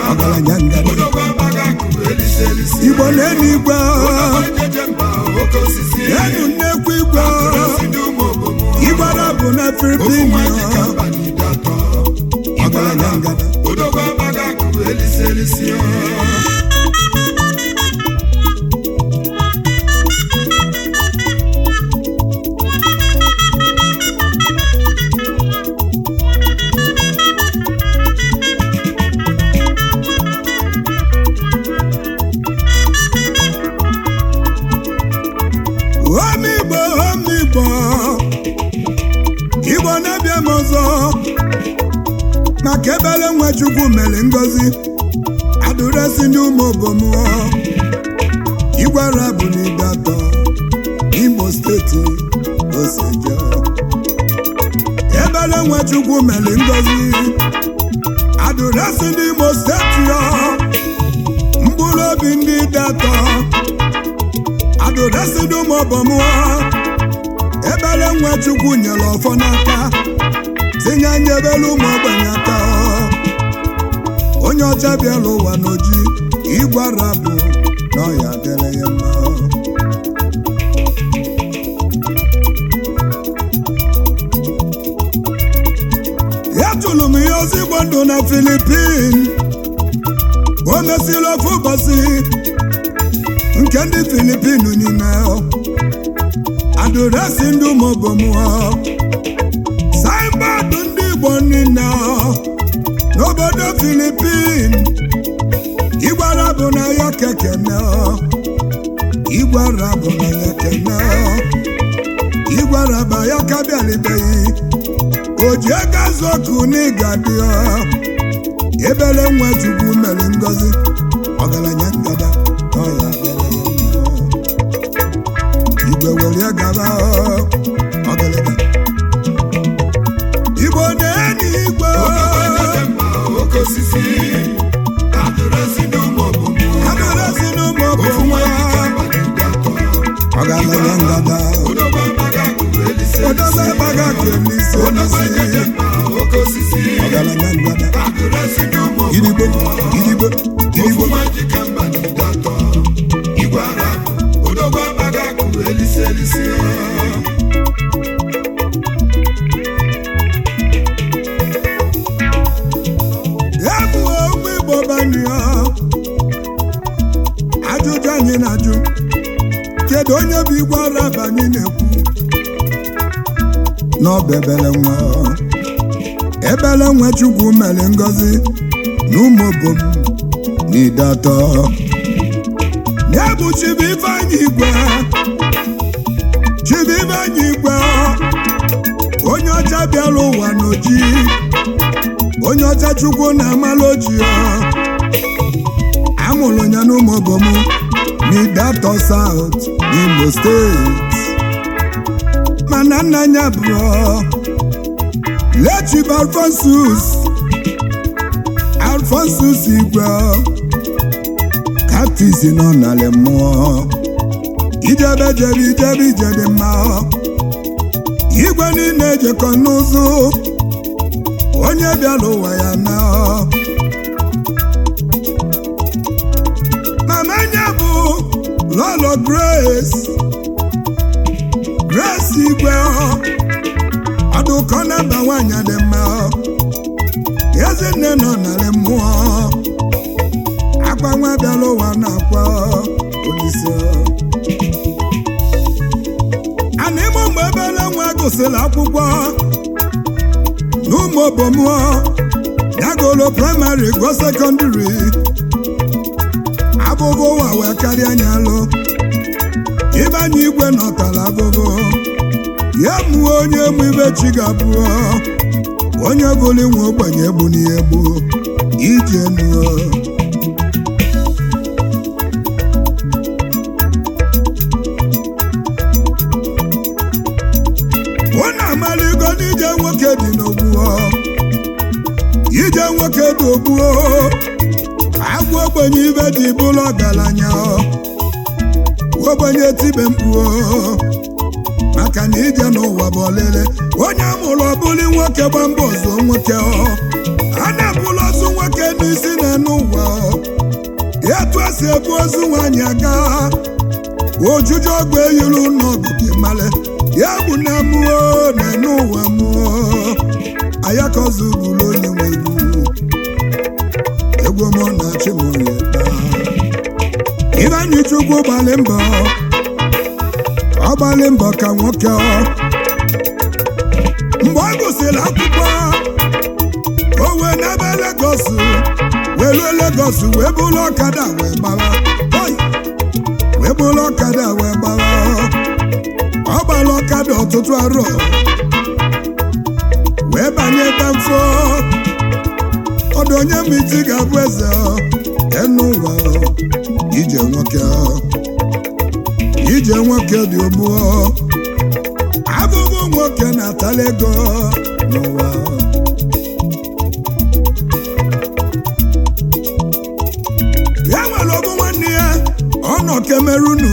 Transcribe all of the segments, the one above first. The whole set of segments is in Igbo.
ọgaranya ngada odogwu agbaga akụ elisi elisi igbo na-enu igwe jeje mba oke osisi enu nnekwu igwe si dị ụmụ obomo igwara bụ na ofu filipin nwaanyị ka mba n'ide atọ ọgaranya ngada odogwu agbaga akụ elisi elisi omigbo omigbo igbo na-abịa m ọzọ maka ebele nwa chukwu mere ngozi adụresi ndị ụmụ obomuo igwara bụ n'ide atọ imo steeti oseje ebele nwa chukwu mere ngozi adụresi ndị imo steeti ọ mkpụrụ obi ndị dị atọ adụresi ndị ụmụ obomuo ebele nwa chukwu nyere ọfọ n'aka tinye anya ebele ụmụ ogbenye aka onye ọcha bịara ụwa n'oji ịgwara bụ na ọya dịrị ya mma ya tụrụ m ihe ozigbo ndụ na filipin o mesịrị ofu ụbọchị nke ndị filipin niile adụresi ndị ụmụobomuo saịbọọdụ ndị igbo niile n'obodo filipin igwara bụ na ya kekene igwara bụ na ya kene igwara bụ ya kabialibeghị o ji ego azụ ọkụ n'ịga dị ebele nwa chukwu mere ngozi ọgaranya ngada ọ ya bịara ya mma. igwe were gaba ọgaranya igbo na-enyi igwe jeje mba oke osisi adụresi dị ụmụ obomo adụresi n'ụmụ ofu nwaanyị ka obodo mba n'ide atọ ọgaranya ngada odogwu agbaga akụ elisi odobe elisi gbaga kelisi odogwu jeje olisi mba oke osisi ọgaranya ngada adụresi dị ụmụ gidigbo gidigbo ofu gidigbo nwaanyị ka mba n'ide atọ igwe ara odogwu agbaga akụ elisi elisi ya bụ ụmụ igbo banyo ajụjụ anyị na-ajụ kedu onye bụ igwe ara banyị na-ekwu n'ọba ebele nwa ebele nwa chukwu mere ngozi na ụmụ obom n'ide atọ ya bụ chibu ifeanyị igwe chibu ifeanyị igwe onye ọcha bịara ụwa n'oji onye ọcha chukwu na-amala ojii amụrụ ya n'ụmụ obom n'idatọ saut n'imo steeti mana nna ya bụ lechib alfonsus alfonsus igwe kaptis nọ n'ala mmụọ ijebe jebe ijebe ije dị mma igwe niile ejekọ n'ụzụ onye bịara ụwa ya na mama nya bụ lọlọ grace grace igwe ọdụkọ namba nwanyị dị mma ezinne nọ narị mmụọ akwa nwa bịara ụwa na-akwa olise ana ime mgbe ebele nwa gụsịrị akwụkwọ n'ụmụ obomuo yagolo praịmarị go sekọndịrị abụbụ ụwa wee karịa anya alụ ịbanye igwe nọtara abụbụ ya mụọ onye mụ ibe chi ga-abụọ onye bụrụ inwe ogbenye egbu n'ihe egbu ije nuo ụnụ amaligo n'ije nwoke dị n'ogbuo ije nwoke dị ogbuo agwa ogbenye ibe dị bụrụ ọgaranya ogbenye tibe mkpuo maka na ije n'ụwa bụ ọlele onye amụrụ ọbụli nwoke gba mbọ ọzọ nwoke ọ a na-ebulu ọzọ nwoke n'isi na n'enu ụwa etu esi ebu ozu nwaanyị aga ojuju ogbe yiri n'ọgụ gị male ya bụ na mụọ n'enu ụwa mụọ ayakọzụ bụrụ onye nwe egwu egwu mụ na-achị m ya taa Ibanyi Chukwu gbalị mbọ ọ gbalị mbọ ka nwoke ọ mgbe ọ gụsịrị akwụkwọ o wee n'ebe Legọs wee ruo Legọs wee bụrụ ọkada wee gbawa Oi! wee bụrụ ọkada wee gbawa ọ gbara ọkada ọtụtụ arọ wee banye danfo ọdụ onye miti ga-abụ eze ọ, enu ụwa ọ. ije nwoke ije nwoke dị ugbu abụbụ nwoke na-atala ego n'ụwa ya nwere ọbụ nwanne ya ọ nọ kemerunu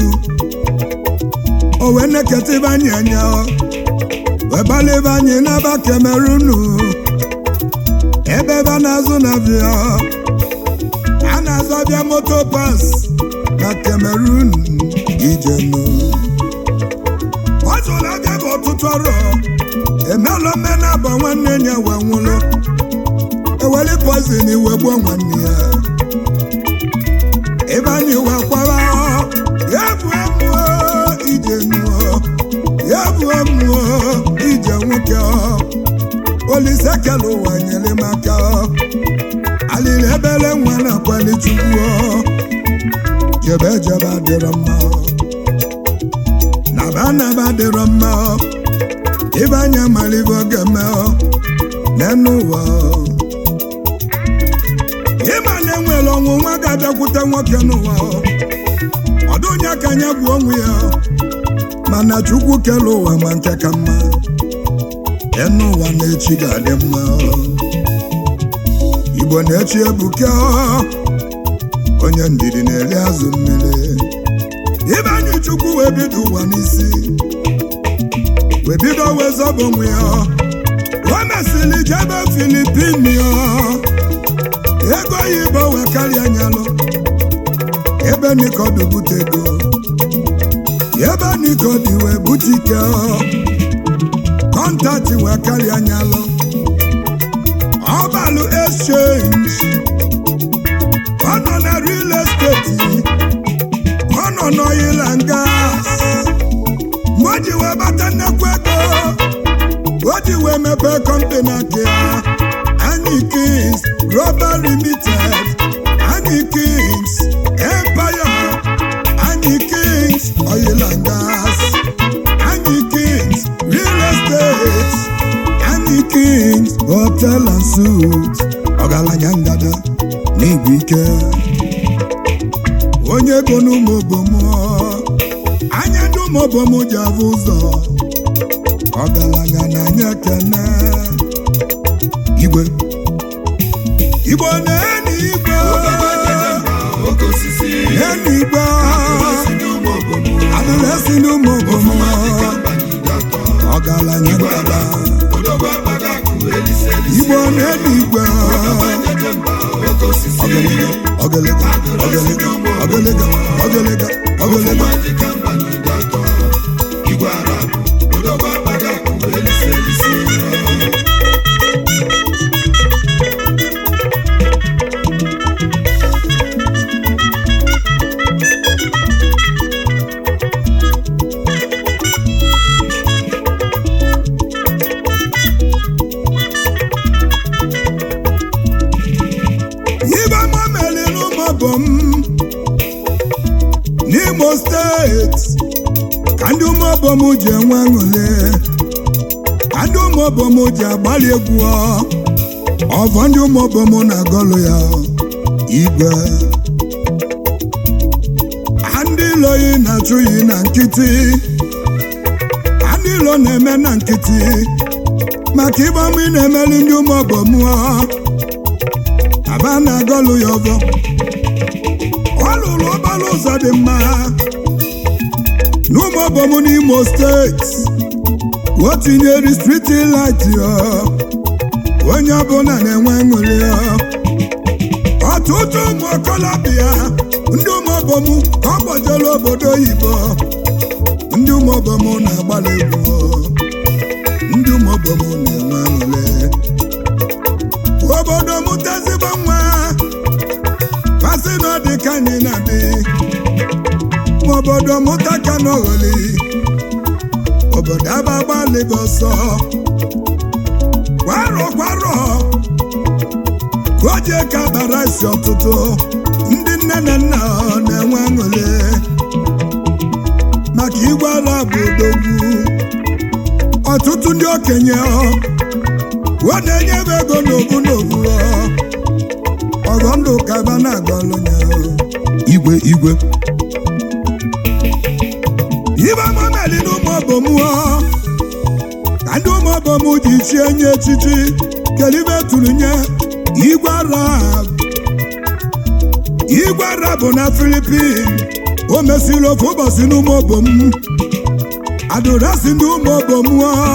o wee neketa ibe anyị anya wee gbalịbe anyị n'aba kemerunu ebe ebe a na-azụ na bịa a na-azụ abịa moto pas na Cameroon ijenu ọ zụrụ abịa bụ ọtụtụ ọrụ emelụ mmenabọ nwanne ya wee nwụrụ eweli poizin wee gbuo nwanne ya ebe anyị wee kwara ya bụ mmụọ ijenu ya bụ mmụọ ije nwoke olise kele ụwa nyere m aka alịrị ebele nwa na-akwali chukwu jebe jebe adịrọ mma naba naba adịrọ mma ibe anya mara ibe oge mee n'enu ụwa ịma na enwere ọnwụ nwa ga-abịakwute nwoke n'ụwa ọdụ onye ka anya bụ onwe ya mana chukwu kele ụwa ma nke ka mma enu ụwa na-echi ga-adị mma igbo na-echi ebuka onye ndidi na-eri azụ mmiri ibe anyị chukwu wee bido ụwa n'isi wee bido wee zọba onwe ya o mesịrị jebe filipin ya ego oyibo wee karịa nyalụ ebe nikọdụ bute ego ebe nikọdụ wee bute ike kọntaktị wee karịa nyalụ ọbalụ exchange ọ nọ na real estate ọ nọ n'oil and gas mgbe o ji wee bata nnekwu ego o ji wee mepee kọmpani aka ya anyị kings global limited anyị kings empire anyị kings oil and gas anyị kings real estate anyị kings hotel and suits ọgaranya ngada n'igwe ike onye ego n'ụmụ obomo anya ndị ụmụ obomo ji avụ ụzọ ọgaranya na anya ekene igwe igbo na-eni igwe oke osisi eni igwe si n'ụmụ obodo adịrị esi n'ụmụ obomo mbanide atọ ọgaranya ngada odogwu akpaga akụ elise elise igbo na-eni igwe banyeje mba oke osisi ọgịlịga ọgịlịga ọgịlịga ọgịlịga ọgịlịga ụmụadịka mbanide atọ igwe arab odogwu akpaga akụ elise elise ibe mma mere n'ụmụbọ m n'imo steeti ka ndị ụmụbọ m ji enwe aṅụrị ka ndị ụmụbọ m ji agbalị egwu ọvọ ndị ụmụbọ m na-agọlụ ya igwe Ha ndị ilo yi na-achụ yi na nkịtị Ha ndị ilo na-eme na nkịtị maka ịgba mmụ ị na-emeli ndị ụmụbọ m aba na-agọlụ ya ọbọ ọ lụrụ ọbalụ ụzọ dị mma n'ụmụ ọbọm n'imo steeti o tinyere striti lit ya onye ọbụla na-enwe ṅụrị ya ọ ọtụtụ ụmụ okolobịa ndị ụmụobom ka ọ gbajere obodo oyibo ndị ụmụobom na-agbalị egwu ndị ụmụobom na-enwe aṅụrị obodo mụta ezigbo nwa pasị na ọ dị ka anyị na-adị ma obodo mụta ka n'ogholi obodo abagbalịgo ọsọ kwarọ kwarọ ka o jee ka bara isi ọtụtụ ndị nne na nna na-enwe aṅụrị maka igwe ara bụ odogwu ọtụtụ ndị okenye ọ na-enye m ego n'obu n'obu ọgọ ndụ kaba na-agọlụ ya igwe igwe ibe mameli na ụmụ obom ka ndị ụmụ obom ji chie nye echichi kelibe tụrụ nye igwe arab igwe arab bụ na filipin o mesiri ofu ụbọchị n'ụmụ obom adụrasị ndị ụmụ obom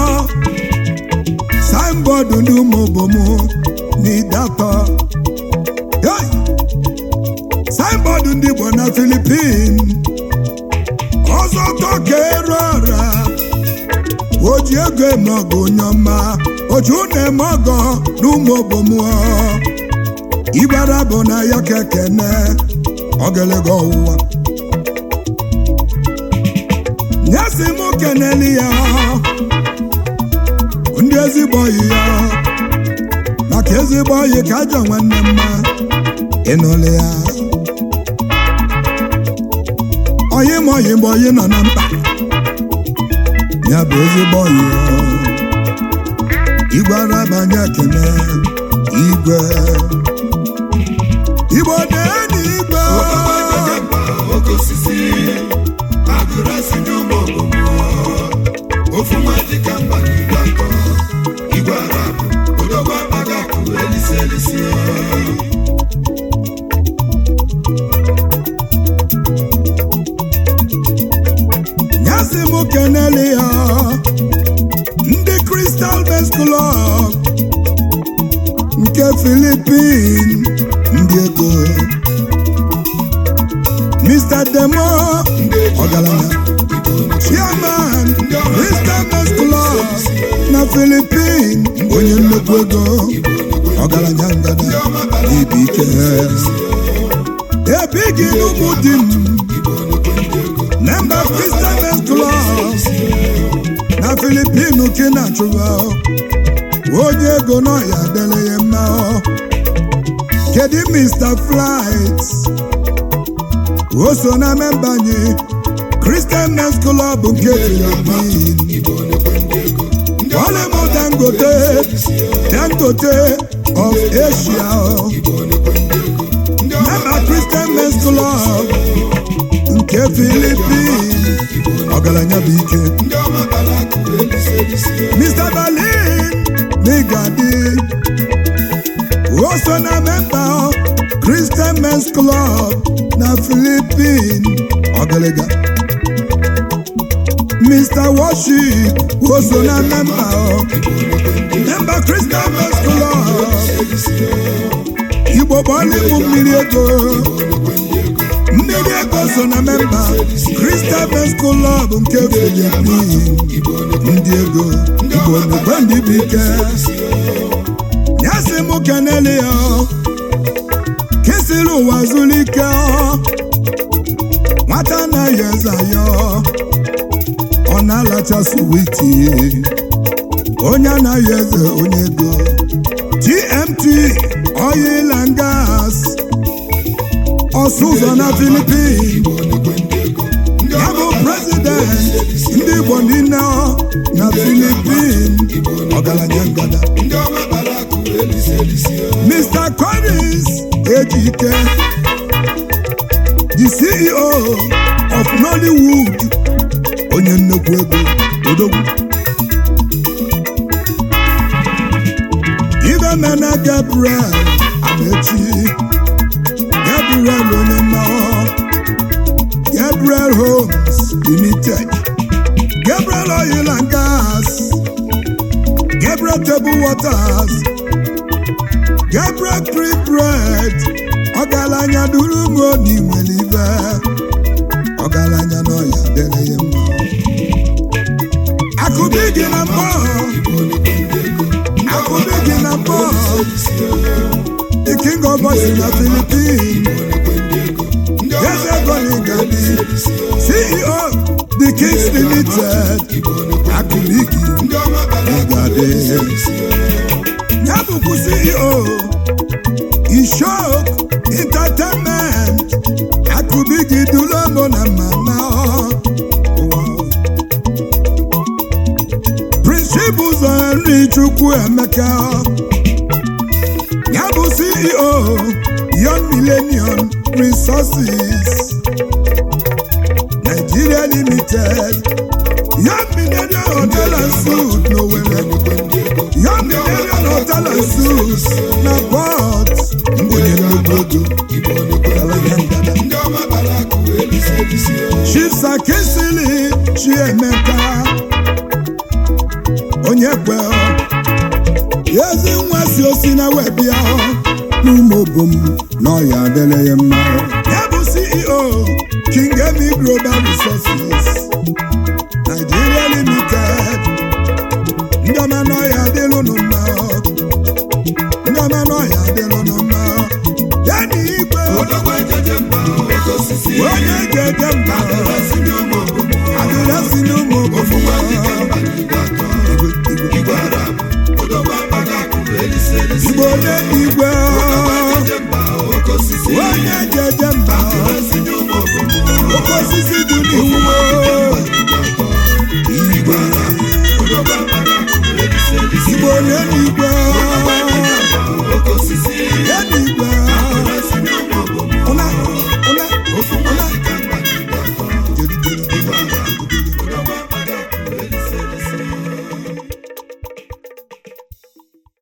signboard ndị ụmụ obom n'idatọ Hey! signboard ndị Igbo na filipin ọzọ tọka ere ọra o ji ego eme ọgụ onye ọma oju na-eme ọgọ n'ụmụ obomuo igbara bụ na ya ka ekene ogelego ọwụwa nyesi m keneli ya ndị ezigbo oyi ya maka ezigbo oyi ka ajọ nwanne mma ịnụlị ya oyi ma oyi mgbe oyi nọ na mkpa ya bụ ezigbo oyi igwe arabanye ekene igwe igbo na-enyi igwe oke osisi agụrasị ndị ụmụ obodo ofu nwa dịka mba n'igwe atọ igwe arab odogwu akpaga akụ elisi elisi nyasị m keneli ya ndị Crystal Best Club nke Philippine ndị ego Mr. Demo ọgaranya chairman Crystal Best Club na Philippine onye nnukwu ego ọgaranya ngada ibi ike ebighị n'ụmụ di m member Crystal Best Club na Filipinu kina chụwa onye ego nọ ya dele ya mma kedu Mr. Flight o so na memba anyị Christian Men's Club nke Philippine Olemo Dangote Dangote of Asia member Christian Men's Club nke Philippine ọgaranya bụ ike ndị ọma bara akụ elisi elisi Mr. Berlin n'Igadi o so na memba Christian Men's Club na Philippine ọgịlịga Mr. Worship o so na memba memba Christian Men's Club Igbo bọọlụ mmiri ego mmiri ego so na memba Christian Men's Club nke Philippine ndị ego igbo n'ugbo ndị bụ ike nyasị m kenele ya kesiri ụwa zuru ike nwata anaghị eze ya ọ na-alacha suwiti onye anaghị eze onye ego GMT oil and gas ọsụ ụzọ na Philippines ya bụ prezident ndị Igbo niile na Philippines ọgaranya ngada ndị ọma bara akụ elisi elisi Mr. Collins Ejike the CEO of Nollywood onye nnukwu ego odogwu Ibemena Gabriel Amechi Gabriel onye mma Gabriel Homes Limited Gabriel Oil and Gas Gabriel Table Waters Gabriel Free Bread ọgaranya duru m odi nwere ibe ọgaranya n'ọya dere ya mma akụbi gị na mbọ akụbi gị na mbọ the king of boys na philippines eze goligali ceo the kings limited akụbi gị ịgade ya bụkwu ceo ishok entertainment akụbi gị dulomo na mama prince ụzọ nri chukwu emeka ya bụ ceo young millennium resources nigeria limited young millennium hotel and suit n'owere young millennium hotel and suit na port onye nnukwu ego chisa kisili chiemeka onye kwe ezi nwa si osi na webịa n'ụmụ obom n'ọya adịla ya mma ya bụ ceo king emi global resources nigeria limited ndị ọma n'ọya adịlụnụ mma ndị ọma n'ọya adịlụnụ mma ya na igwe Odogwu ejeje mba oke osisi onye ga-ede mba adịrasị n'ụmụ obodo adịla si n'ụmụ ofu obom nwa dịka mba n'igwe atọ igwe arab odogwu akpaga akụ elisi elisi igbo onye igwe Odogwu ejeje mba oke osisi onye ga-ede mba adịrasị n'ụmụ obodo oke osisi dị